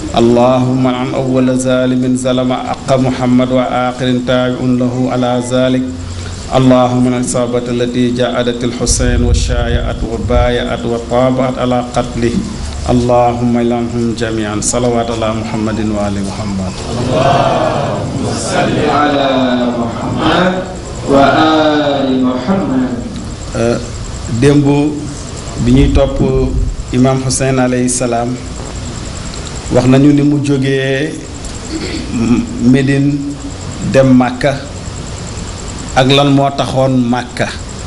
اللهم عن أول ظالم ظلم أق محمد وآخر تابع له على ذلك اللهم من الإصابة التي جاءت الحسين والشايعت وبايعت وطابعت على قتله اللهم لعنهم جميعا صلوات على محمد وآل محمد اللهم صل على محمد وآل محمد démb bi ñuy topp imam Hussein alayhi salaam wax nañu ni mu jógee Médine dem Màkka ak lan moo taxoon Màkka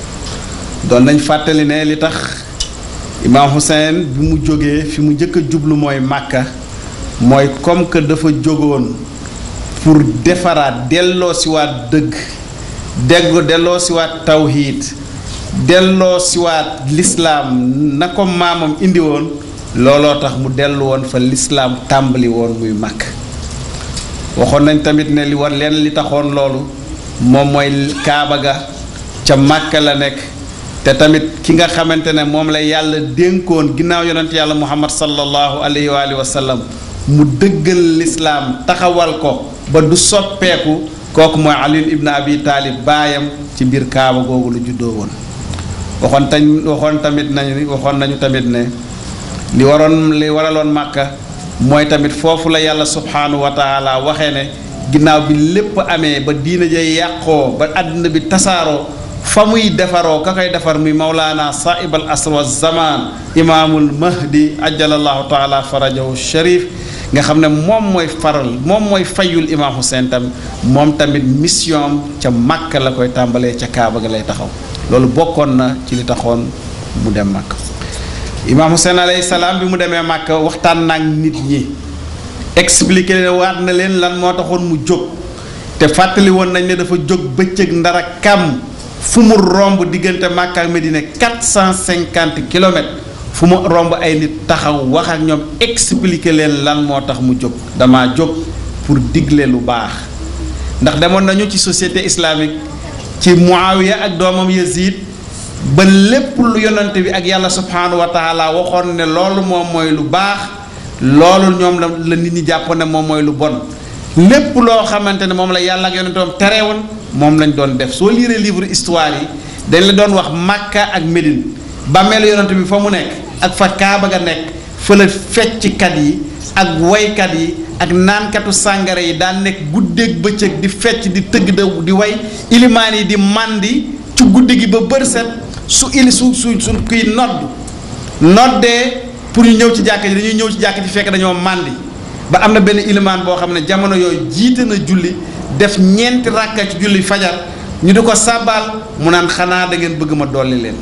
doon nañ fàttali ne li tax imam Hussein bi mu jógee fi mu njëkk a jublu mooy Màkka mooy comme que dafa jógoon pour defaraat delloo siwaat dëgg dégg delloo siwaat tawhiid delloo siwaat lislaam na ko maamam indi woon looloo tax mu dellu woon fa lislaam tàmbali woon muy màkk waxoon nañ tamit ne li war leen li taxoon loolu moom mooy kaaba ga ca màkk la nekk te tamit ki nga xamante ne moom la yàlla dénkoon ginnaaw yonent yàlla muhammad sallallahu alayhi wa alihi wa sallam mu dëggal lislaam taxawal ko ba du soppeeku kooku mooy ali ibn abi taalib baayam ci biir kaaba googu lu juddoo woon waxoon tañ waxoon tamit nañu waxoon nañu tamit ne li waroon li waraloon màkka mooy tamit foofu la yàlla subhaanahu wa taala waxee ne ginnaaw bi lépp amee ba diina ja yàqoo ba àddina bi tasaaroo fa muy defaroo ka koy defar muy mawlaana saib al asr wa zaman imaamul mahdi ajalallahu taala farajahu sharif nga xam ne moom mooy faral moom mooy fayul imaam Hussein tam moom tamit mission ca màkk la koy tàmbalee ca kaaba ga lay taxaw loolu bokkoon na ci li taxoon mu dem màkk imaam Hussein alayhi salaam bi mu demee màkk waxtaan naag nit ñi expliqué leen waat na leen lan moo taxoon mu jóg te fàttali woon nañ ne dafa jóg bëccëg ndara kam fu mu romb diggante màkk ak Medina 450 kilomètres fu mu romb ay nit taxaw wax ak ñoom expliqué leen lan moo tax mu jóg dama jóg pour digle lu baax ndax demoon nañu ci société islamique ci Muawiya ak doomam Yazid ba lépp lu yonante bi ak yàlla subhanahu wa taala waxoon ne loolu moom mooy lu baax loolu ñoom la la nit ñi jàppoon ne moom mooy lu bon lépp loo xamante ne moom la yàlla ak yonenteem terewoon moom lañ doon def soo liiree livre histoire yi dañ la doon wax Makka ak Médine bàmmeelu yonante bi fa mu nekk ak fa Kaaba ga nekk fa la fecckat yi ak woykat yi ak naankatu sàngara yi daan nekk guddeeg bëccëg di fecc di tëgg da di way ilimaan yi di màndi ci guddi gi ba bër set su ili su su su kuy nodd noddee pour ñu ñëw ci jàkk ji dañuy ñëw ci jàkk ji fekk dañoo màndi ba am na benn ilimaan boo xam ne jamono yooyu jiite na julli def ñeenti ràkka ci julli fajar ñu di ko sàbbaal mu naan xanaa da ngeen bëgg ma dolli leen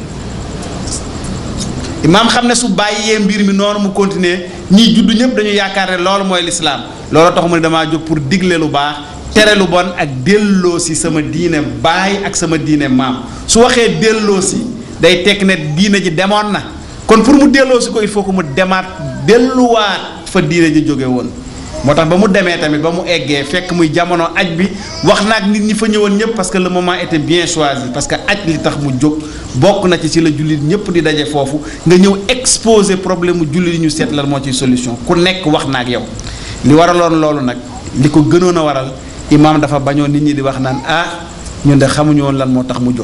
imaam xam ne su bàyyee mbir mi noonu mu continuer ñiy judd ñëpp dañu yaakaar ne loolu mooy lislaam loolu tax mu ne damaa jóg pour digle lu baax tere lu bon ak delloo si sama diine baay ak sama diine maam su waxee delloo si day tekk ne diine ji demoon na kon pour mu delloo si ko il faut que mu demaat delluwaat fa diine ji jóge woon moo tax ba mu demee tamit ba mu eggee fekk muy jamono aj bi wax naag nit ñi fa ñëwoon ñëpp parce que le moment était bien choisi parce que aj li tax mu jóg bokk na ci ci la jullit ñëpp di daje foofu nga ñëw exposer problème mu jullit yi ñu seet lan moo ciy solution ku nekk wax na ak yow li waraloon loolu nag li ko gënoon a waral imaam dafa bañoon nit ñi di wax naan ah ñun de xamuñu woon lan moo tax mu jóg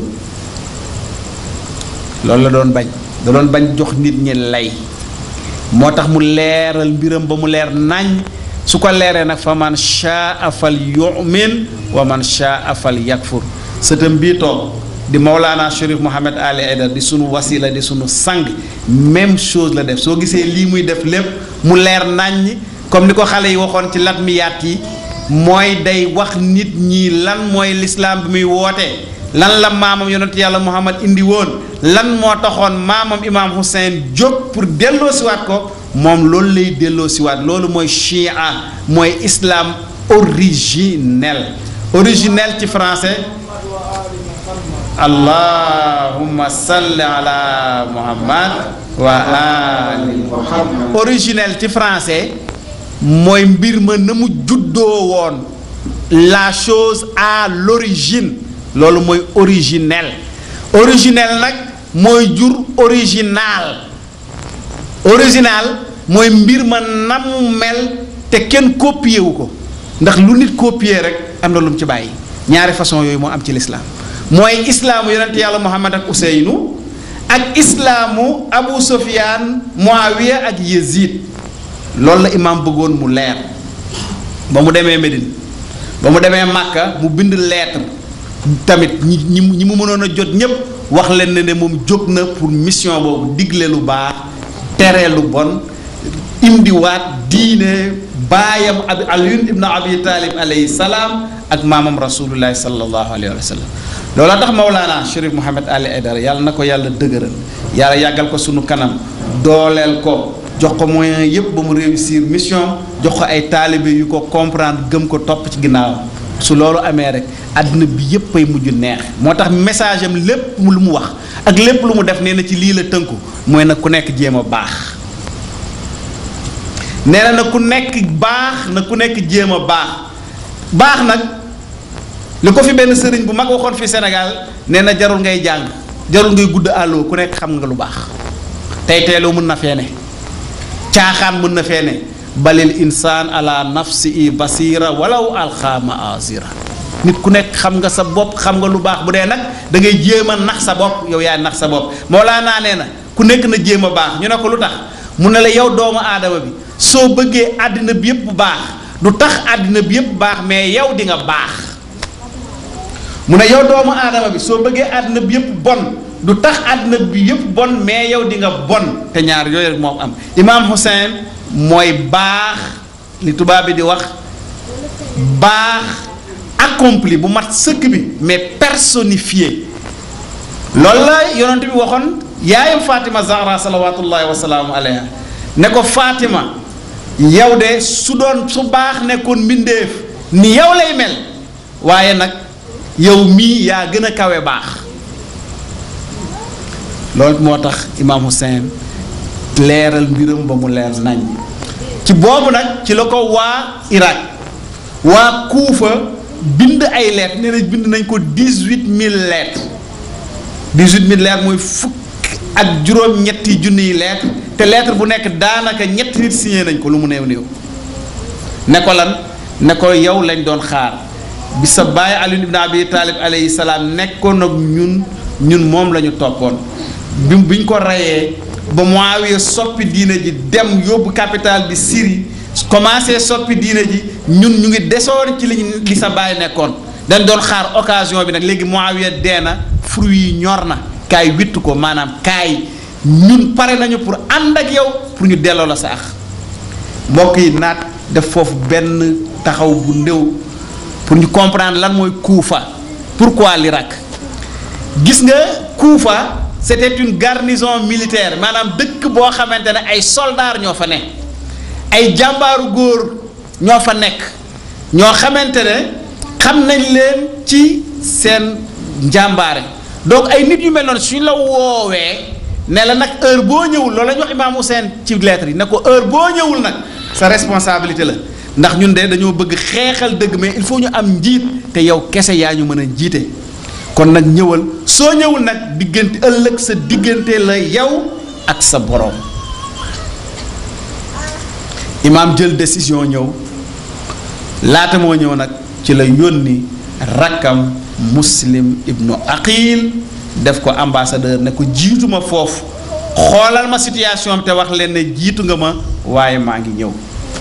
loolu la doon bañ da doon bañ jox nit ñi lay moo tax mu leeral mbiram ba mu leer nañ su ko leeree nag fa man shaa fal yu'min wa man shaa fal yakfur sëtam bii toog di Maulana Chérif Mohamed Ali Aidara di sunu wasila di sunu sang même chose la def soo gisee lii muy def lépp mu leer naññ comme ni ko xale yi waxoon ci latmiyaat yi mooy day wax nit ñi lan mooy lislaam bi muy wootee lan la maamam yonent yàlla Muhammad indi woon lan moo taxoon maamam imaam Hussein jóg pour delloo siwaat ko moom loolu lay delloo siwaat loolu mooy chia mooy islam originel originel ci français allahumma salli ala muhammad wa ali muhammad originel ci français mooy mbir ma na mu juddoo woon la chose à l'origine loolu mooy originel originel nag mooy jur original original mooy mbir ma na mu mel te te kenn copier wu ko ndax lu nit copier rek am na lu mu ci bàyyi ñaari façon yooyu moo am ci lislaam mooy islaamu yonent yàlla muhammad ak useynu ak islaamu abu sufyaan muawiya ak yazid loolu la imaam bëggoon mu leer ba mu demee Médine ba mu demee Màkka mu bind lettre tamit ñi ñi ñi mu mënoon a jot ñépp wax leen ne ne moom jóg na pour mission boobu digle lu baax tere lu bon indiwaat diine baayam abi aliyun ibnu abi taalib alayhi salaam ak maamam rasulullahi sallallahu alayhi wa sallam loolaa tax Mawlaana Chérif Mouhamed Ali Aidara yàlla na ko yàlla dëgëral yàlla yàggal ko sunu kanam dooleel ko jox ko moyen yépp ba mu réussir mission jox ko ay taalibe yu ko comprendre gëm ko topp ci ginnaawam su loolu amee rek àddina bi yépp ay mujj neex moo tax message am lépp lu mu wax ak lépp lu mu def nee na ci lii la tënku mooy nag ku nekk jéem a baax nee na na ku nekk baax na ku nekk jéem a baax baax nag li ko fi benn sëriñ bu mag waxoon fi Sénégal nee na jarul ngay jàng jarul ngay gudd àlloo ku nekk xam nga lu baax tey teeloo mën na fee ne caaxaan mën na fee ne balil insaan ala nafsi i basira walaw alxaama azira nit ku nekk xam nga sa bopp xam nga lu baax bu dee nag da ngay jéem a nax sa bopp yow yaay nax sa bopp Mawlaana nee na ku nekk na jéem a baax ñu ne ko lu tax mu ne la yow doomu aadama bi soo bëggee àddina bi yépp baax du tax àddina bi yépp baax mais yow di nga baax mu ne yow doomu aadama bi soo bëggee àddina bi yépp bon du tax àddina bi yépp bon mais yow di nga bon te ñaar yooyu rek moo am imaam Hussein mooy baax li tubaab bi di wax baax accompli bu mat sëkk bi mais personnifié loolu la yonent bi waxoon yaayam Fatima Zahra salawatullahi wasalaamu alayha ne ko Fatima yow de su doon su baax nekkoon mbindeef ni yow lay mel waaye nag yow mii yaa gën a kawe baax loolu moo tax imaam Hussein leeral mbiram ba mu leer nañ ci boobu nag ci la ko waa Irak waa Kuufa bind ay lettres nee na bind nañ ko dix-huit mille lettres dix-huit mille lettres mooy fukk ak juróom-ñetti junniy lettres te lettre bu nekk daanaka ñetti nit signé nañ ko lu mu néew néew ne ko lan ne ko yow lañ doon xaar bi sa baay Ali ibn Abi Talib alayhi salaam nekkoon ak ñun ñun moom la ñu toppoon bi biñ ko reyee ba Muawiya soppi diine ji dem yóbbu capitale bi Syrie commencé soppi diine ji ñun ñu ngi desoon ci li li sa baay nekkoon dañ doon xaar occasion bi nag léegi Muawiya dee na fruit yi ñor na kaay witt ko maanaam kaay ñun pare nañu pour ànd ak yow pour ñu delloo la sa ax mbokk yi naat def foofu benn taxaw bu ndéw pour ñu comprendre lan mooy Kuufa pourquoi l'Irak gis nga Kuufa c'était une garnison militaire maanaam dëkk boo xamante ne ay soldats ñoo fa ne ay jàmbaaru góor ñoo fa nekk ñoo xamante ne xam nañ leen ci seen njàmbaare donc ay nit yu mel noonu suñ la woowee ne la nag heure boo ñëwul loolu la ñu wax Imaam Hussein ci lettre yi ne ko heure boo ñëwul nag sa responsabilité la ndax ñun de dañoo bëgg xeexal dëgg mais il faut ñu am njiit te yow kese yaa ñu mën a jiite kon nag ñëwal soo ñëwul nag diggante ëllëg sa diggante la yow ak sa boroom imaam jël décision ñëw laata moo ñëw nag ci la yónni rakkam muslim ibnu aqil def ko ambassadeur ne ko jiituma foofu xoolal ma situation te wax leen ne jiitu nga ma waaye maa ngi ñëw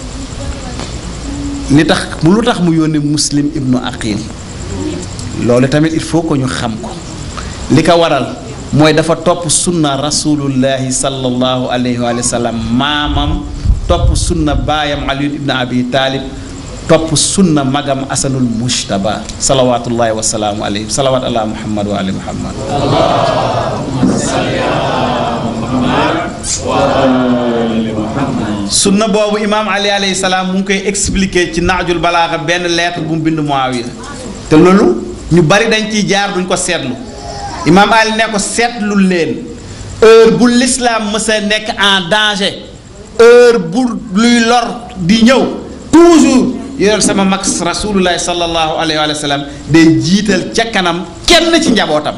li tax mu lu tax mu yónni muslim ibnu aqil loolu tamit il faut que ñu xam ko li ko waral mooy dafa topp sunna rasulullahi sallallahu alayhi wa sallam maamam topp sunna baayam ali ibn abi taalib topp sunna magam asanul mujtaba salawatullahi wa salaamu alayhi salawat ala muhammad wa ali muhammad sunna boobu imaam ali alayhi salaam mu ngi koy expliquer ci naajul balaaxa benn lettre bu mu bind Muawiya te loolu ñu bari dañ ciy jaar duñ ko seetlu imaam ali ne ko seetlu leen heure bu l'islam mës a nekk en danger heure bu luy lor di ñëw toujours yore sama mag rasulullahi sallallahu alayhi wa sallam day jiital ca kanam kenn ci njabootam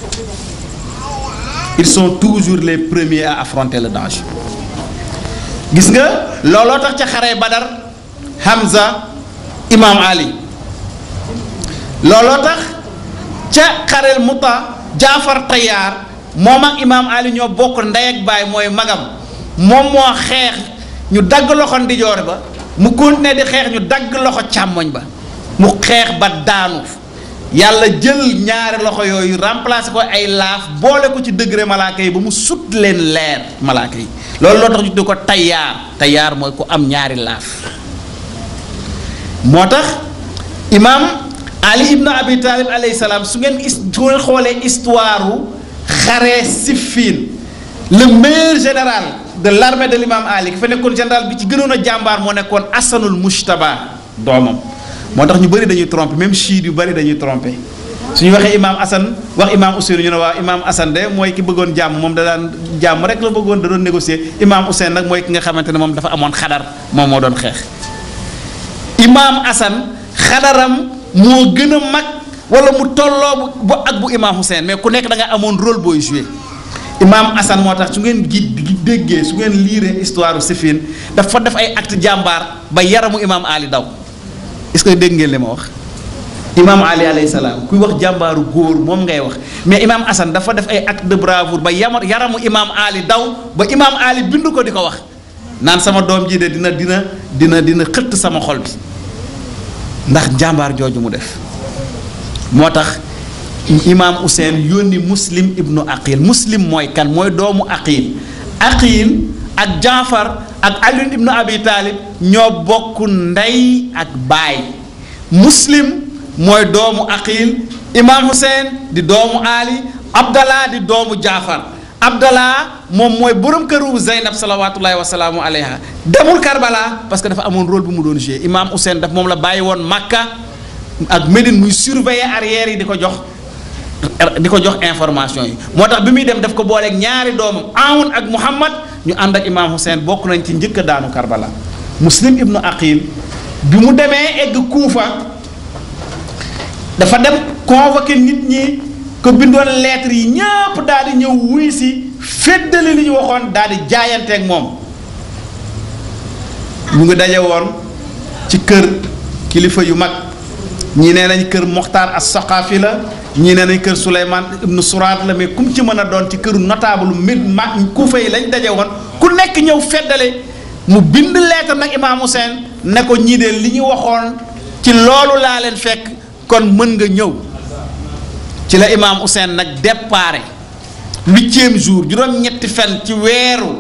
ils sont toujours les premiers à affronter le danger gis nga looloo tax ca xare badar Hamza imaam Ali looloo tax ca xareel muta Jaafar Tayaar moom ak imaam Ali ñoo bokk ndey ak baay mooy magam moom moo xeex ñu dagg loxo ndijoor ba mu continuer di xeex ñu dagg loxo càmmoñ ba mu xeex ba daanu yàlla jël ñaari loxo yooyu remplacer ko ay laaf boole ko ci degré malaaka yi ba mu sut leen leer malaaka yi loolu loo tax ñu tuddee ko tayaar tayaar mooy ku am ñaari laaf moo tax imaam ali ibn abi talib alayhi salaam su ngeen is su ngeen xoolee histoire xare Siffin le meilleur général de l'armée de l'imam ali ki fa nekkoon général bi ci gënoon a jàmbaar moo nekkoon asanul mujtaba doomam moo tax ñu bëri dañuy tromper même chiite yu bëri dañuy tromper su ñu waxee imaam Assane wax imaam Ousseynou ñu ne waaw imaam Assane de mooy ki bëggoon jàmm moom da daan jàmm rek la bëggoon da doon négocier imaam Ousseynou nag mooy ki nga xamante ne moom dafa amoon xadar moom moo doon xeex. imaam Assane xadaram moo gën a mag wala mu tolloo bu ak bu imaam Ousseynou mais ku nekk da nga amoon rôle booy joué. imaam Assane moo tax su ngeen gi déggee su ngeen liiree histoire Siffin dafa def ay acte jàmbaar ba yaramu imaam Ali daw. est-ce que dégg ngeen li ma wax imaam ali alayhi salaam kuy wax jàmbaaru góor moom ngay wax mais imaam Assane dafa def ay acte de bravoure ba yama yaramu imaam ali daw ba imaam ali bind ko di ko wax naan sama doom ji de dina dina dina dina xëtt sama xol bi ndax jàmbaar jooju mu def moo tax imaam Hussein yónni muslim ibnu aqil muslim mooy kan mooy doomu aqil aqil ak jaafar ak Ali ibnu Abi Talib ñoo bokk ndey ak baay muslim mooy doomu aqil imaam Hussein di doomu Ali Abdallah di doomu jaafar Abdallah moom mooy borom këru Zeynab salawaatullahi wa salaamu alayha demul Karbala parce que dafa amoon rôle bu mu doon joué imaam Hussein daf moom la bàyyi woon Makka ak Médine muy surveiller arrière yi di ko jox di ko jox information yi moo tax bi muy dem daf ko booleeg ñaari doomam Aoun ak Muhammad ñu ànd ak imaam Hussein bokk nañ ci njëkk a daanu Karbala muslim ibnu aqil bi mu demee egg Kuufa dafa dem convoqué nit ñi ko bindoon lettre yi ñëpp daal di ñëw wuy si féddali li ñu waxoon daal di jaayanteeg moom ñu ngi daje woon ci kër kilifa yu mag ñii nee nañ kër Moxtaar as Saqaafi la ñii nee nañ kër Souleymane ibnu Suraat la mais kum ci mën a doon ci këru notable mi ma Kuufa yi lañ daje woon ku nekk ñëw feddale mu bind lettre nag imaam Hussein ne ko ñii de li ñu waxoon ci loolu laa leen fekk kon mën nga ñëw ci la imaam Hussein nag déparé huitième jour juróom-ñetti fan ci weeru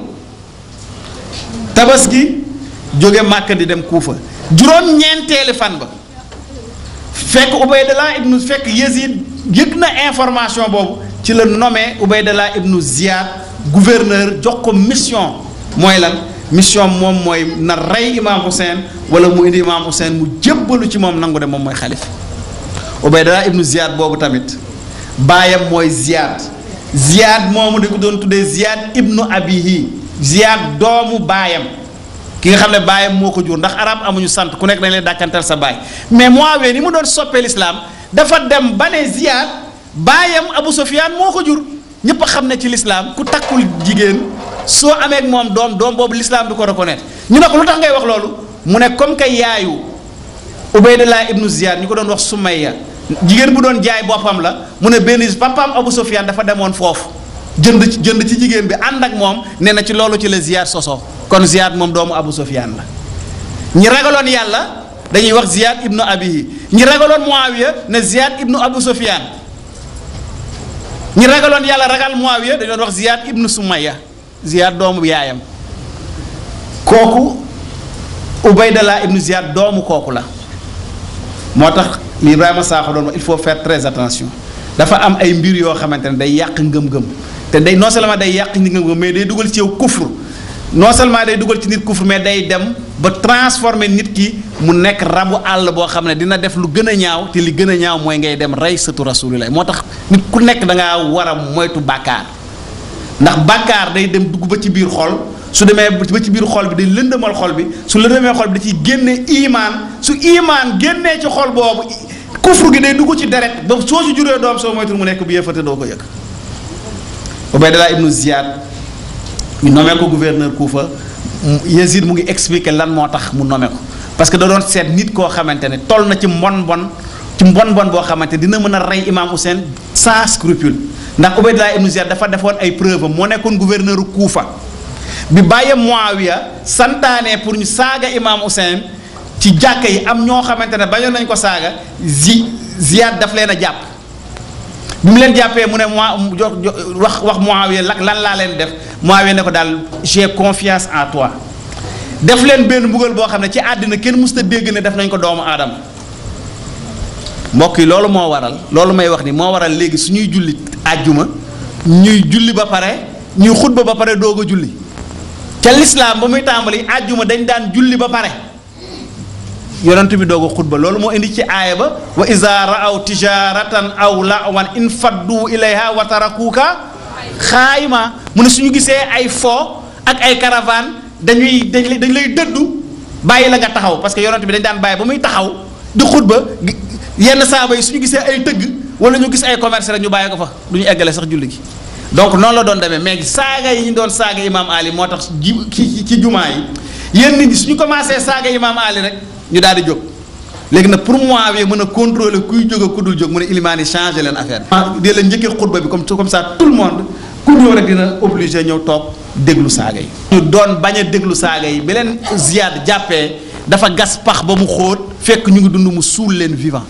tabaski jóge Màkka di dem Kuufa juróom-ñeenteeli fan ba fekk Ubaydallah ibnu fekk Yazid yëg na information boobu ci la nommé Ubaydallah ibnu Ziyad gouverneur jox ko mission mooy lan mission moom mooy na rey imaam Hussein wala mu indi imaam Hussein mu jébbalu ci moom nangu de moom mooy xalif Ubaydallah ibnu Ziyad boobu tamit baayam mooy Ziyad Ziyad moomu di ko doon tuddee Ziyad ibnu Abihi Ziyad doomu baayam ki nga xam ne baayam moo ko jur ndax arab amuñu sant ku nekk dañ lay dàkkantal sa baay mais Muawiya ni mu doon soppee lislaam dafa dem ba ne Ziyad baayam Abu Sufyaan moo ko jur ñëpp a xam ne ci lislaam ku takkul jigéen soo amee ak moom doom doom boobu lislaam du ko reconnaître ñu ne ko lu tax ngay wax loolu mu ne comme que yaayu Ubaydullah ibnu Ziyad ñu ko doon wax Sumayya jigéen bu doon jaay boppam la mu ne benn papaam Abu Sufyaan dafa demoon foofu jënd ci jënd ci jigéen bi ànd ak moom nee na ci loolu ci la Ziyad soso kon Ziyad moom doomu Abu Sufyaan la ñi ragaloon yàlla dañuy wax Ziyad ibnu Abihi ñi ragaloon Muawiya ne Ziyad ibnu Abu Sufyaan ñi ragaloon yàlla ragal Muawiya dañu doon wax Ziyad ibnu Sumayya Ziyad doomu yaayam kooku Ubaydallah ibnu Ziyad doomu kooku la moo tax li Ibrahima Sakho doon wax il faut faire très attention dafa am ay mbir yoo xamante ne day yàq ngëm-ngëm te day non seulement day yàq ngëm-ngëm mais day dugal ci yow kufr non seulement day dugal ci nit kufr mais day dem ba transformer nit ki mu nekk rabu àll boo xam ne dina def lu gën a ñaaw te li gën a ñaaw mooy ngay dem rey sëtu rasulillah moo tax nit ku nekk da ngaa war a moytu bàkkaar ndax bàkkaar day dem dugg ba ci biir xol su demee ba ci biir xol bi day lëndëmal xol bi su lëndëmee xol bi da ciy génne imaan su imaan génnee ci xol boobu kufru gi day dugg ci deret ba soo ci juree doom soo moytul mu nekk bu yëfate doo ko yëg Ubaydallah ibnu Ziyad ñu nommé ko gouverneur Kufa Yazid mu ngi expliqué lan moo tax mu nommé ko parce que da doon seet nit koo xamante ne toll na ci mbon mbon ci mbon mbon boo xamante dina mën a rey imam Hussein sans scrupule ndax Ubaydullah ibn Ziyad dafa defoon ay preuve moo nekkoon gouverneur Kuufa bi bàyyee Muawiya santaane pour ñu saaga imam Hussein ci jàkka yi am ñoo xamante ne bañoon nañ ko saaga zi Ziyad daf leen a jàpp bi mu leen jàppee mu ne moi jox wax wax Muawiya lan laa leen def Muawiya ne ko daal j'ai confiance en toi def leen benn mbugal boo xam ne ci àddina kenn musta dégg ne def nañ ko doomu aadama mbokk yi loolu moo waral loolu may wax ni moo waral léegi suñuy julli àjjuma ñuy julli ba pare ñuy xutba ba pare doog a julli ca lislaam ba muy tàmbali àjjuma dañ daan julli ba pare yonent bi doog a xutba loolu moo indi ci aaya ba wa iza raaw tijaratan aw lawan in faddu ilayha wa tarakuuka xaayima mu ne suñu gisee ay fo ak ay caravane dañuy dañ dañ lay dëddu bàyyi la nga taxaw parce que yonent bi dañ daan bàyyi ba muy taxaw di xutba yenn saaba yi suñu gisee ay tëgg wala ñu gis ay commerce rek ñu bàyyi ko fa du ñu eggale sax julli gi donc noonu la doon demee mais saaga yi ñu doon saaga imaam Ali moo tax ji ci ci jumaa yi yéen nit ñi suñu commencé saaga imaam Ali rek ñu daal di jóg léegi nag pour moi bi mën a contrôler kuy jóg ak ku dul jóg mu ne ilimaan yi changé leen affaire bi. di la njëkkee xutba bi comme comme ça tout le monde ku ñëw rek dina obligé ñëw toog déglu saaga yi. ñu doon bañ a déglu saaga yi bi leen Ziyad jàppee dafa gas pax ba mu xóot fekk ñu ngi dund mu suul leen vivant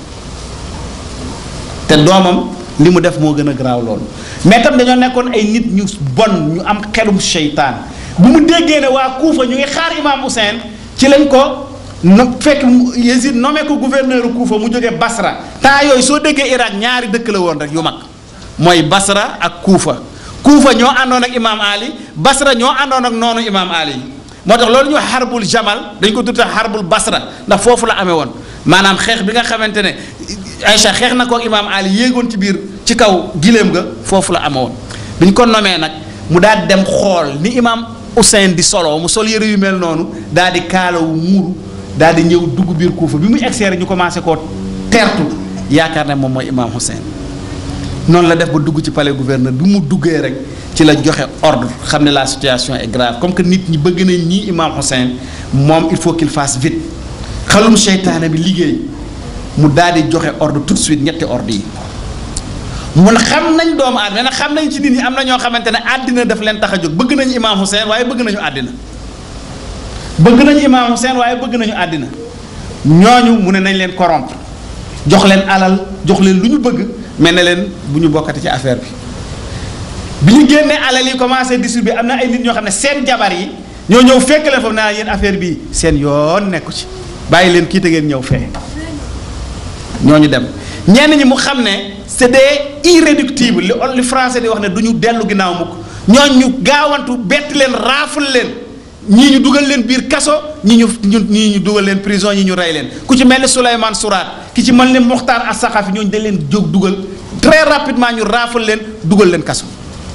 te doomam li mu def moo gën a garaaw loolu mais tam dañoo nekkoon ay nit ñu bon ñu am xelum seytaan bu mu déggee ne waa Kuufa ñu ngi xaar imaam Hussein ci lañ ko. no fekk Yezid nommé ko gouverneur Kuufa mu jógee Basra temps yooyu soo déggee Irak ñaari dëkk la woon rek yu mag mooy Basra ak Kuufa Kuufa ñoo àndoon ak imaam Ali Basra ñoo àndoon ak noonu imaam Ali moo tax loolu ñu wax xarbul Jamal dañ ko tuddee xarbul Basra ndax foofu la amee woon maanaam xeex bi nga xamante ne Aïcha xeex na ko ak imaam Ali yéegoon ci biir ci kaw gileem ga foofu la amee woon bi ñu ko nommé nag mu daal dem xool ni imaam Hussein di solo mu sol yëre yu mel noonu daal di kaalawu muuru. daal di ñëw dugg biir Kuufa bi muy egsi rek ñu commencé koo teertu yaakaar ne moom mooy imaam Hussein noonu la def ba dugg ci palais gouverneur bi mu duggee rek ci la joxe ordre xam ne la situation est grave comme que nit ñi bëgg nañ ñii imaam Hussein moom il faut qu'il fasse vite xalum seytaane bi liggéey mu daal di joxe ordre tout de suite ñetti ordre yi mun xam nañ doomu aadama nag xam nañ ci nit ñi am na ñoo xamante ne àddina daf leen tax a jóg bëgg nañu imaam Hussein waaye bëgg nañu àddina bëgg nañu imaam Hussein waaye bëgg nañu àddina ñooñu mu ne nañ leen corrompre jox leen alal jox leen lu ñu bëgg mel ne leen bu ñu bokkati ci affaire bi bi ñu génnee alal yi commencé distribuer am na ay nit ñoo xam ne seen jabar yi ñoo ñëw fekk leen foofu naa yéen affaire bii seen yoon nekku ci bàyyi leen kii te ngeen ñëw fee ñooñu dem ñenn ñi mu xam ne c'est des irréductibles li li français di wax ne du ñu dellu ginnaaw mukk ñooñu ñu gaawantu bett leen raafal leen ñii ñu dugal leen biir kaso ñii ñu ñu ñii ñu dugal leen prison ñii ñu rey leen ku ci mel ni Souleymane Souraat ki ci mel ni Mokhtar As-Sakhafi ñooñu dañ leen jóg dugal très rapidement ñu raafal leen dugal leen kaso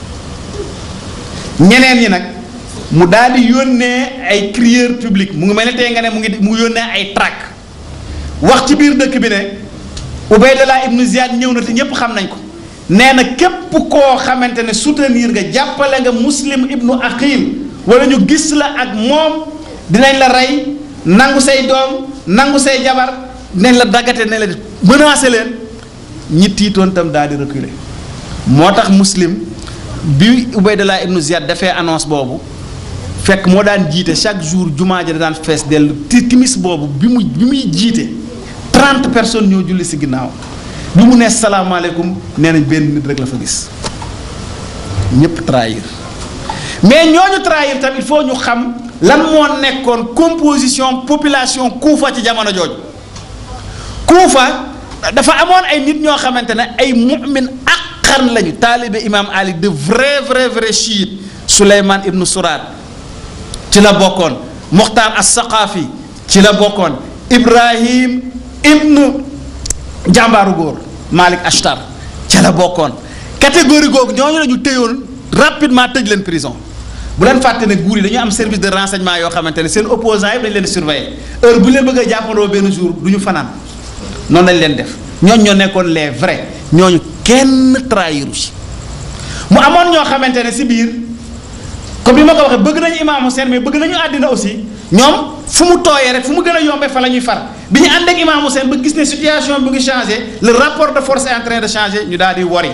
ñeneen ñi nag mu daal di yónnee ay crieur public mu ngi mel ni tey nga ne mu ngi mu yónnee ay tract wax ci biir dëkk bi ne Ubaydallah ibnu Ziyad ñëw na te ñépp xam nañ ko nee na képp koo xamante ne soutenir nga jàppale nga muslim ibnu aqil wala ñu gis la ak moom dinañ la rey nangu say doom nangu say jabar dinañ la daggate ne la menacé leen ñi tiitoon tam daal di reculer moo tax muslim bi Ubaydallah ibnu Ziyad dafee annonce boobu fekk moo daan jiite chaque jour jumaa ja da daan fees dellu ti timis boobu bi mu bi muy jiite trente personnes ñoo julli si ginnaaw bi mu nee salaamaaleykum nee nañ benn nit rek la fa gis ñëpp trahir mais ñooñu trahir tam il faut ñu xam lan moo nekkoon composition population Kuufa ci jamono jooju Kuufa dafa amoon ay nit ñoo xamante ne ay mu'min aqan lañu taalibe imam Ali de vrai vrai vrai chiite Souleymane ibnu Souraat ci la bokkoon Mokhtar as-Saqafi ci la bokkoon Ibrahim ibnu jàmbaaru góor Malik Ashtar ca la bokkoon catégorie googu ñooñu la ñu téyoon rapidement tëj leen prison bu leen fàtte ne guur yi dañu am service de renseignement yoo xamante ne seen opposants yi dañu leen di surveiller heure bu leen bëgg a jàppandoo benn jour du ñu fanaan noonu lañ leen def ñooñu ñoo nekkoon les vrais ñooñu kenn trahiru ci mu amoon ñoo xamante ne si biir comme ni ma ko waxee bëgg nañu Imam Hussein mais bëgg nañu àddina aussi ñoom fu mu tooyee rek fu mu gën a yombee fa la ñuy far bi ñu ànd ak Imam Hussein ba gis ne situation bi ngi changé le rapport de force est en train de changer ñu daal di wari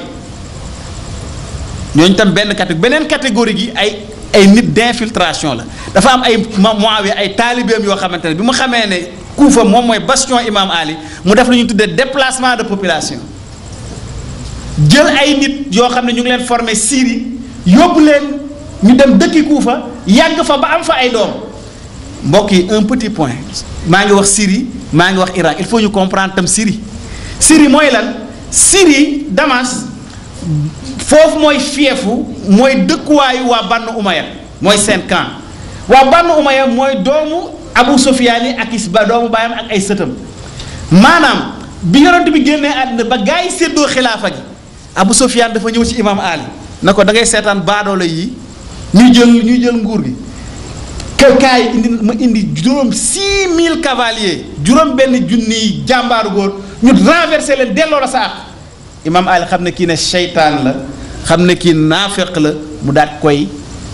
ñooñu tam benn catégorie beneen catégorie gi ay ay nit d'infiltration la dafa am ay Muawiya ay taalibeem yoo xamante ne bi mu xamee ne Kuufa moom mooy bastion Imam Ali mu def lu ñu tuddee déplacement de population jël ay nit yoo xam ne ñu ngi leen formé Syrie yóbbu leen ñu dem dëkki Kuufa yàgg fa ba am fa ay doom mbokk yi un petit point maa ngi wax Syrie maa ngi wax Irak il faut ñu comprendre tam Syrie Syrie mooy lan Syrie Damas foofu mooy fiefu mooy dëkkuwaayu waa Banu Umayya mooy seen camp waa Banu Umayya mooy doomu Abu Sufyaan yi ak is ba doomu baayam ak ay sëtam maanaam bi yonent bi génnee àddina ba gaa yi séddoo xilaafa gi Abu Sufyaan dafa ñëw ci imam Ali na ko da ngay seetaan baadoolo yi ñuy jël ñuy jël nguur gi kër kaa yi indi ma indi juróom 6000 cavaliers juróom benn junniy jàmbaaru góor ñu renversé leen delloo la sa àq imam Ali xam ne kii ne seytaan la xam ne kii naafeq la mu daat koy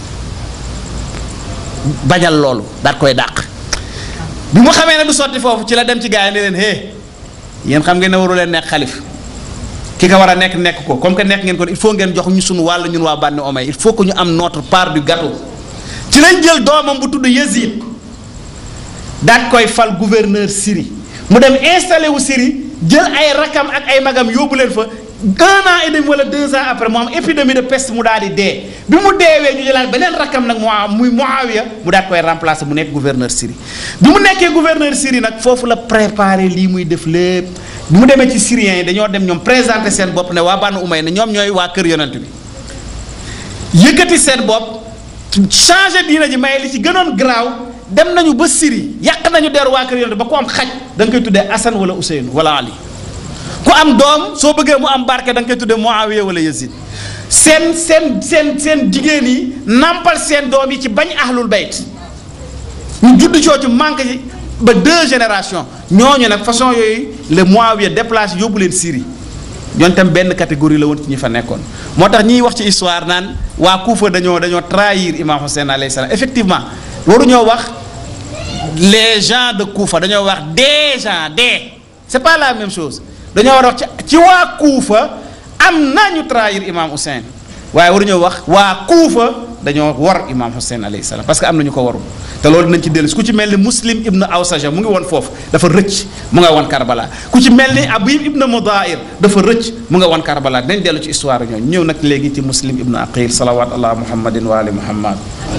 bañal loolu daat koy dàq bi mu xamee ne du sotti foofu ci la dem ci gaa yi ne leen hé yéen xam ngeen ne waru leen nekk xalif ki ka war a nekk nekk ko comme que nekk ngeen ko il faut ngeen jox ñu sunu wàll ñun waa Bani Umayya il faut que ñu am notre part du gâteau ci lañ jël doomam bu tudd Yazid daat koy fal gouverneur Syrie mu dem installé wu Syrie jël ay rakam ak ay magam yóbbu leen fa un an et demi wala deux ans après mu am épidémie de peste mu daal di dee bi mu deewee ñu jëlaat beneen rakam nag mu muy Muawiya mu daat koy remplacer mu nekk gouverneur Syrie bi mu nekkee gouverneur Syrie nag foofu la préparé lii muy def lépp bi mu demee ci syriens yi dañoo dem ñoom présenter seen bopp ne waa Banu Umayya ne ñoom ñooy waa kër yonent bi yëkkati seen bopp changé diina ji may li ci gënoon garaaw dem nañu ba Syrie yàq nañu deru waa kër yonent ba ku am xaj da nga koy tuddee Assane wala Ousseynou wala Ali ku am doom soo bëggee mu am barke da nga koy tuddee Muawiya wala Yazid seen seen seen seen jigéen yi nampal seen doom yi ci bañ ahlul bayt ñu judd coocu manque ci ba deux générations ñooñu nag façon yooyu le Muawiya déplacé yóbbu leen Syrie ñoon tam benn catégorie la woon ci ñi fa nekkoon moo tax ñiy wax ci histoire naan waa Kuufa dañoo dañoo trahir imam Hussein alayhi salaam effectivement waruñoo wax les gens de Kuufa dañoo wax des gens des c'est pas la même chose dañoo war a wax ci ci waa Kuufa am nañu trahir imam Hussein waaye waruñoo wax waa Kuufa dañoo war imam Hussein alayhi salaam parce que am na ñu ko warul te loolu dinañ ci dellu ku ci mel ni Muslim ibn Awsaja mu ngi woon foofu dafa rëcc mu nga woon Karbala ku ci mel ni Abib ibn Mudair dafa rëcc mu nga woon Karbala dinañ dellu ci histoire ñooñu ñëw nag léegi ci Muslim ibn Aqil salawat allah muhammadin wa ali muhammad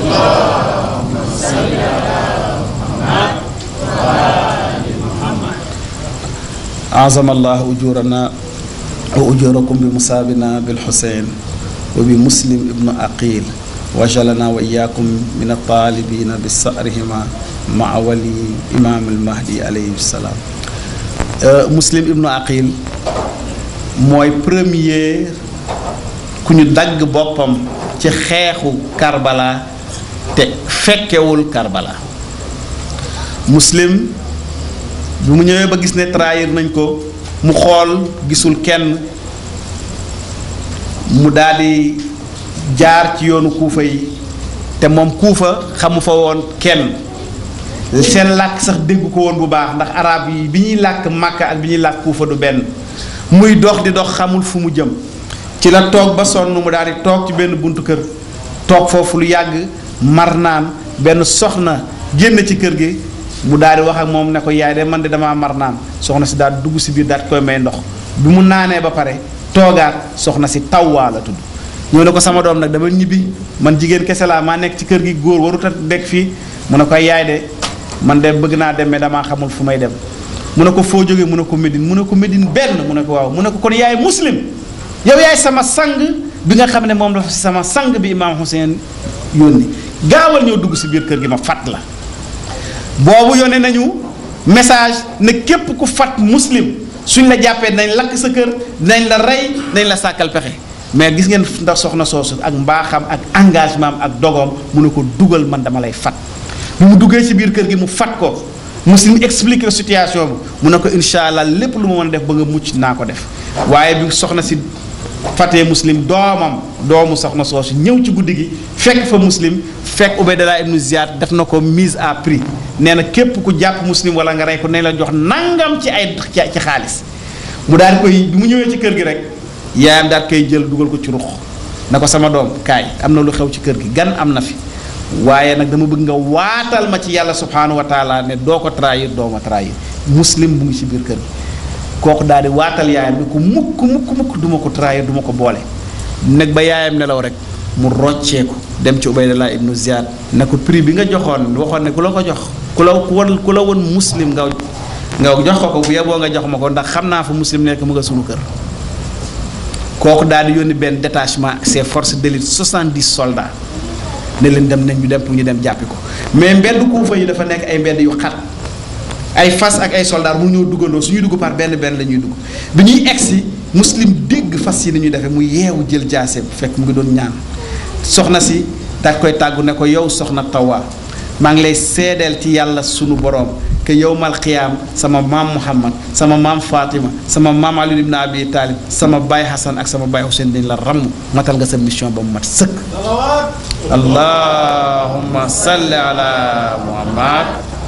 أعظم الله أجورنا وأجوركم بمصابنا بالحسين وبمسلم ابن أقيل وجلنا وإياكم من الطالبين بصأرهما مع ولي إمام المهدي عليه السلام مسلم ابن أقيل mooy premier ku ñu dagg boppam ci xeexu Karbala te fekkewul Karbala muslim bi mu ñëwee ba gis ne trahir nañ ko mu xool gisul kenn mu daldi jaar ci yoonu kuufa yi te moom kuufa xamu fa woon kenn seen làkk sax dégg ko woon bu baax ndax arab yi bi ñuy làkk màkka ak bi ñuy làkk kuufa du benn muy dox di dox xamul fu mu jëm ci la toog ba sonn mu daal di toog ci benn buntu kër toog foofu lu yàgg mar naan benn soxna génn ci kër gi mu daal di wax ak moom ne ko yaay de man de damaa mar naan soxna si daal dugg si biir daal koy may ndox bi mu naanee ba pare toogaat soxna si tawwaa la tudd ñëw ne ko sama doom nag dama ñibbi man jigéen kese laa maa nekk ci kër gi góor warut a nekk fii mu ne ko yaay de man de bëgg naa dem mais damaa xamul fu may dem mu ne ko foo jógee mu ne ko Médine mu ne ko Médine benn mu ne ko waaw mu ne ko kon yaay muslim yow yaay sama sang bi nga xam ne moom dafa sama sang bi imaam Hussein yónni gaawal ñëw dugg si biir kër gi ma fat la boobu yónnee nañu message ne képp ku fat muslim suñ la jàppee dinañ lakk sa kër dinañ la rey dinañ la sàkkal pexe mais gis ngeen ndax soxna soosu ak mbaaxam ak engagement am ak dogoom mu ne ko dugal man dama lay fat bi mu duggee ci biir kër gi mu fat ko muslim expliqué situation bi mu ne ko incha allah lépp lu ma mën a def ba nga mucc naa ko def waaye bi soxna si fatee muslim doomam doomu soxna soosu ñëw ci guddi gi fekk fa muslim fekk Ubaydallah ibnu Ziyad def na ko mise à prix nee na képp ku jàpp muslim wala nga rey ko ne la jox nangam ci ay ci xaalis mu daal di koy bi mu ñëwee ci kër gi rek yaayam daal koy jël dugal ko ci rux na ko sama doom kaay am na lu xew ci kër gi gan am na fi waaye nag dama bëgg nga waatal ma ci yàlla subhanahu wa taala ne doo ko trahir doo ma trahir muslim bu ngi ci biir kër gi kooku daal di waatal yaayam ni ko mukk mukk mukk du ma ko trahir du ma ko boole nag ba yaayam nelaw rek mu roccee ko dem ci Ubaydallah ibnu Ziyad ne ko prix bi nga joxoon waxoon ne ku la ko jox ku la ku won ku la woon muslim nga nga jox ko ko bu yeboo nga jox ma ko ndax xam naa fa muslim nekk mu nga sunu kër kooku daal di yónni benn détachement ak ses forces d'élite 70 soldats ne leen dem nañ ñu dem pour ñu dem jàppi ko mais mbedd Kuufa yi dafa nekk ay mbedd yu xat ay fas ak ay soldats mu ñëw duggandoo suñuy dugg par benn benn la ñuy dugg bi ñuy egsi muslim dégg fas yi ni ñuy defee mu yeewu jël jaase bu fekk mu ngi doon ñaan soxna si daal koy tàggu ne ko yow soxna Tawa maa ngi lay seedeel ci yàlla sunu borom que yowmal qiyaam sama maam Muhammad sama maam Fatima sama maam Ali ibn Abi Talib sama baay Hassan ak sama baay Hussein dañ la ramm matal nga sa mission ba mu mat sëkk. allahumma salli ala muhammad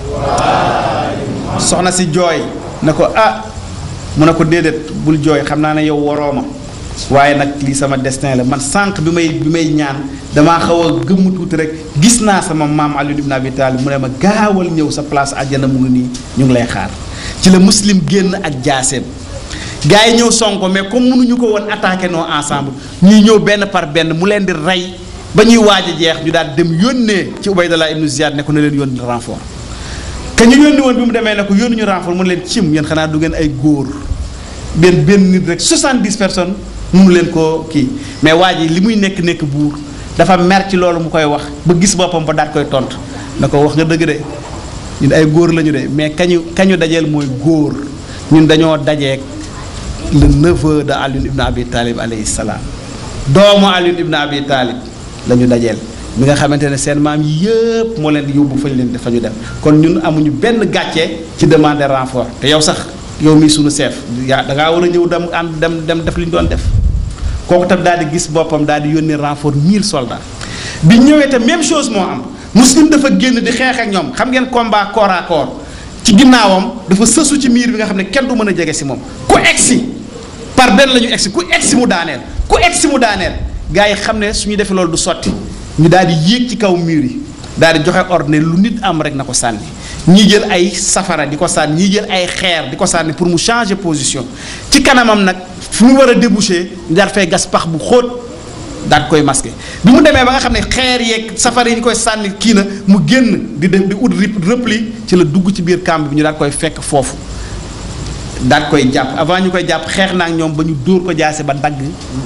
soxna si jooy ne ko ah mu ne ko déedéet bul jooy xam naa ne yow waroo ma waaye nag lii sama destin la man sànq bi may bi may ñaan damaa xaw a gëmm tuuti rek gis naa sama maam Ali ibn Abi Talib mu ne ma gaawal ñëw sa place àjjana mu ngi nii ñu ngi lay xaar ci la muslim génn ak jaaseem gars yi ñëw sonko mais comme mënuñu ko woon attaqué noo ensemble ñuy ñëw benn par benn mu leen di rey ba ñuy waaj a jeex ñu daal dem yónnee ci Ubaydallah ibnu Ziyad ne ko ne leen yónni renfort que ñu yónni woon bi mu demee ne ko yónni ñu renfort mu leen cim yéen xanaa du ngeen ay góor benn benn nit rek 70 personnes mënu leen koo kii mais waa ji li muy nekk nekk buur dafa mer ci loolu mu koy wax ba gis boppam ba daat koy tontu na ko wax nga dëgg de ñun ay góor lañu de mais kañu kañu dajeel mooy góor ñun dañoo dajeek le neveu de Ali ibn Abi Talib alayhi salaam doomu Ali ibn Abi Talib la ñu dajeel mi nga xamante ne seen maam yëpp moo leen di yóbbu fa ñu leen dafa ñu dem kon ñun amuñu benn gàcce ci demander renfort te yow sax yow mii suñu chef yaa da ngaa war a ñëw dem ànd dem dem def li ñu doon def kooku tam daal di gis boppam daal di yónni renfort 1000 soldats bi ñëwee te même chose moo am muslim dafa génn di xeex ak ñoom xam ngeen combat corps à corps ci ginnaawam dafa sësu ci miir bi nga xam ne kenn du mën a jege si moom ku egsi par benn la ñu egsi ku egsi mu daaneel ku egsi mu daaneel gars yi xam ne su ñu defee loolu du sotti ñu daal di yéeg ci kaw mur yi daal di joxe ordre lu nit am rek na ko sànni ñii jël ay safara di ko sànni ñii jël ay xeer di ko sànni pour mu changer position ci kanamam nag fu mu war a déboucher ñu daal fay gas pax bu xóot daal koy masqué bi mu demee ba nga xam ne xeer yeeg safara yi ñu koy sànni kii na mu génn di def di ut repli ci la dugg ci biir camp bi ñu daal koy fekk foofu daal koy jàpp avant ñu koy jàpp xeex naa ak ñoom ba ñu dóor ko jaase ba dagg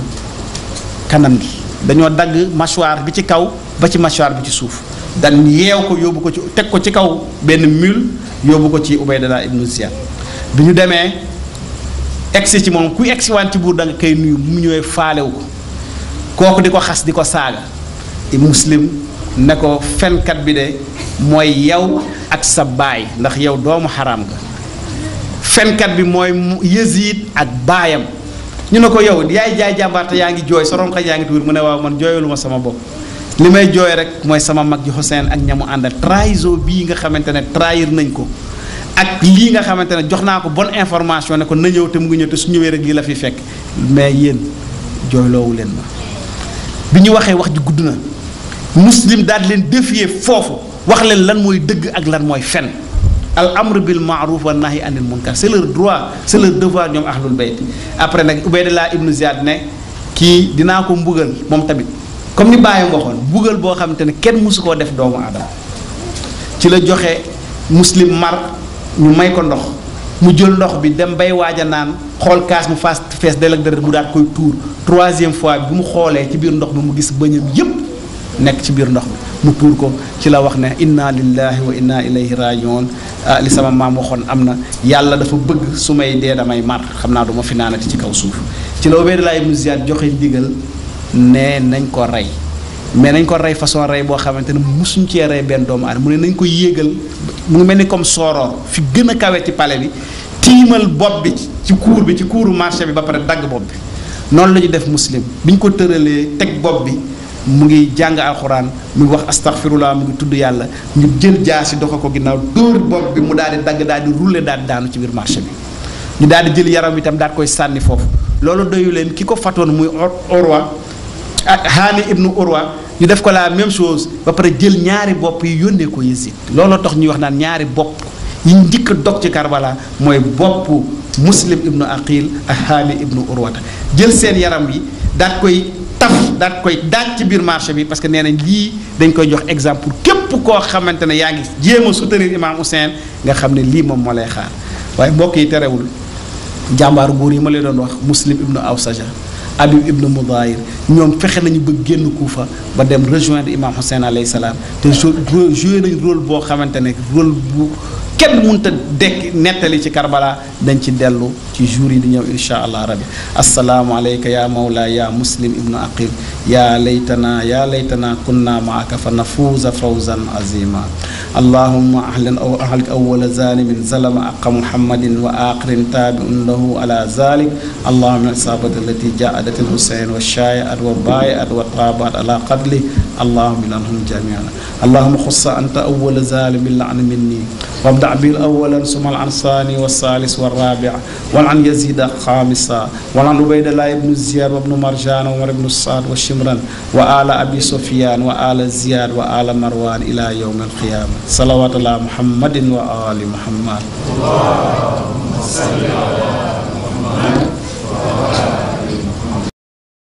kanam gi dañoo dagg mâchoire bi ci kaw ba ci mâchoire bi ci suuf dan yeew ko yóbbu ko ci teg ko ci kaw benn mule yóbbu ko ci Ubaydallah ibnu Ziyad bi ñu demee egsi ci moom ku egsi waan ci buur da nga koy nuyu mu ñëwee faalewu ko kooku di ko xas di ko saaga muslim ne ko fenkat bi de mooy yow ak sa baay ndax yow doomu xaraam nga fenkat bi mooy Yazid ak baayam ñu ne ko yow yaay jaay jàmbaarte yaa ngi jooy sa ronka yaa ngi tuur mu ne waaw man jooyalu ma sama bopp li may jooy rek mooy sama mag ji Hussein ak ñamu àndal trahison bii nga xamante ne trahir nañ ko ak lii nga xamante ne jox naa ko bonne information ne ko na ñëw te mu ngi ñëw te su ñëwee rek lii la fi fekk mais yéen jooyloowu leen ma bi ñu waxee wax ji gudd na muslim daal leen défier foofu wax leen lan mooy dëgg ak lan mooy fen al amr bil maaruf wa nahi anil munkar c'est leur droit c'est leur devoir ñoom ahlul bayt après nag Ubaydallah ibnu Ziyad ne kii dinaa ko mbugal moom tamit comme ni bàyyam waxoon mbugal boo xamante ne kenn mësu koo def doomu aadama ci la joxe muslim mar ñu may ko ndox mu jël ndox bi dem bay waaj a naan xool kaas mu faas fees del ak deret mu daat koy tuur troisième fois bi mu xoolee ci biir ndox bi mu gis bëñam yépp nekk ci biir ndox bi mu tuur ko ci la wax ne inna lillahi wa inna ilayhi rajiun ah li sama maam waxoon am na yàlla dafa bëgg su may dee damay mar xam naa du ma fi naanati ci kaw suuf ci la Ubaydallah ibnu Ziyad joxe ndigal ne nañ ko rey mais nañ ko rey façon rey boo xamante ne musuñ cee rey benn doomu aadama mu ne nañ ko yéegal mu ngi mel ni comme sooroor fi gën a kawe ci palais bi tiimal bopp bi ci kuur bi ci kuuru marché bi ba pare dagg bopp bi noonu la ñu def muslim bi ñu ko tëralee teg bopp bi mu ngi jàng alxuraan mu ngi wax astaghfirullah mu ngi tudd yàlla ñu jël jaasi doxa ko ginnaaw dóor bopp bi mu daal di dagg daal di rouler daal di daanu ci biir marché bi ñu daal di jël yaram itam daal koy sànni foofu loolu doyu leen ki ko fatoon muy Urwa ak Haani ibnu Urwa ñu def ko la même chose ba pare jël ñaari bopp yi yónnee ko Yezid looloo tax ñuy wax naan ñaari bopp yi njëkk a dog ci Karbala mooy bopp Muslim ibnu Aqil ak Haani ibnu Urwata jël seen yaram yi daal koy taf daal koy daaj ci biir marché bi parce que nee nañ lii dañ koy jox exemple pour képp koo xamante ne yaa ngi jéem a soutenir Imam Hussein nga xam ne lii moom moo lay xaar waaye mbokk yi terewul jàmbaaru góor yi ma leen doon wax Muslim ibnu Awsaja Habib ibnu Mudayir ñoom fexe nañu ba génn Kuufa ba dem rejoindre Imam Hussein alayhi salaam te joué nañu rôle boo xamante ne rôle bu kenn mënta dekk nettali ci Karbala dañ ci dellu ci jour yi di ñëw insha allah rabbi assalaamu alayka ya mawla ya muslim ibnu aqil ya laytana ya laytana kunna maaka fa nafuuza fawzan azima allahumma ahlan aw ahlik awwala zalimin zalama aqa muhammadin wa aqirin tabi'un lahu ala zalik allahumma isabati allati ja'adat al-husayn wa shay'at wa bai'at wa tabat ala qadli allahumma lanhum jami'an allahumma khussa anta awwala zalimin la'an minni وابدع بالأول ثم العنصاني والثالث والرابع والعن يزيد خامسا والعن عبيد الله بن زياد وابن مرجان وعمر بن الصاد والشمران وآل أبي سفيان وآل زياد وآل مروان إلى يوم القيامة صلوات الله محمد وآل محمد اللهم صل على محمد